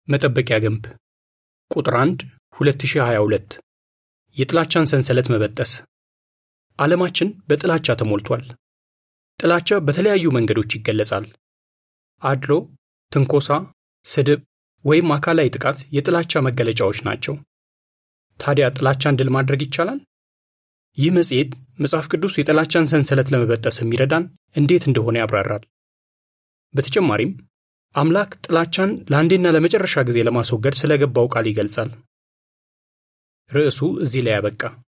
መጠበቂያ ግንብ ቁጥር 1 2022 የጥላቻን ሰንሰለት መበጠስ ዓለማችን በጥላቻ ተሞልቷል። ጥላቻ በተለያዩ መንገዶች ይገለጻል። አድሎ፣ ትንኮሳ፣ ስድብ ወይም አካላዊ ጥቃት የጥላቻ መገለጫዎች ናቸው። ታዲያ ጥላቻን ድል ማድረግ ይቻላል? ይህ መጽሔት መጽሐፍ ቅዱስ የጥላቻን ሰንሰለት ለመበጠስ የሚረዳን እንዴት እንደሆነ ያብራራል። በተጨማሪም አምላክ ጥላቻን ለአንዴና ለመጨረሻ ጊዜ ለማስወገድ ስለገባው ቃል ይገልጻል። ርዕሱ እዚህ ላይ ያበቃ።